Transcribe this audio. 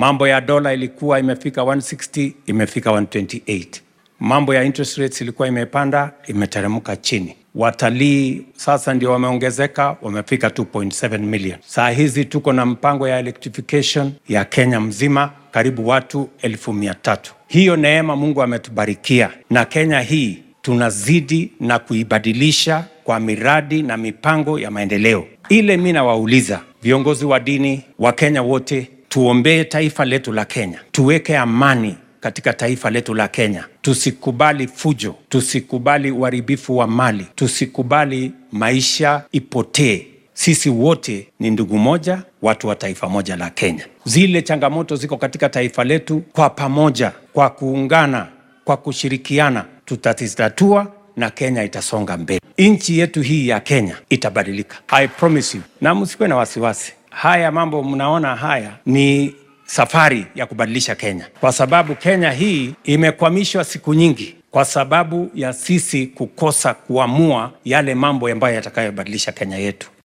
Mambo ya dola ilikuwa imefika 160 imefika 128. Mambo ya interest rates ilikuwa imepanda imeteremka chini. Watalii sasa ndio wameongezeka, wamefika 2.7 million. Saa hizi tuko na mpango ya electrification ya Kenya mzima, karibu watu elfu mia tatu. Hiyo neema Mungu ametubarikia, na Kenya hii tunazidi na kuibadilisha kwa miradi na mipango ya maendeleo. Ile mi nawauliza viongozi wa dini wa Kenya wote, tuombee taifa letu la Kenya, tuweke amani katika taifa letu la Kenya. Tusikubali fujo, tusikubali uharibifu wa mali, tusikubali maisha ipotee. Sisi wote ni ndugu moja, watu wa taifa moja la Kenya. Zile changamoto ziko katika taifa letu, kwa pamoja, kwa kuungana, kwa kushirikiana, tutazitatua na Kenya itasonga mbele. Nchi yetu hii ya Kenya itabadilika, I promise you, na msikuwe na wasiwasi. Haya mambo mnaona haya ni safari ya kubadilisha Kenya, kwa sababu Kenya hii imekwamishwa siku nyingi kwa sababu ya sisi kukosa kuamua yale mambo ambayo yatakayobadilisha Kenya yetu.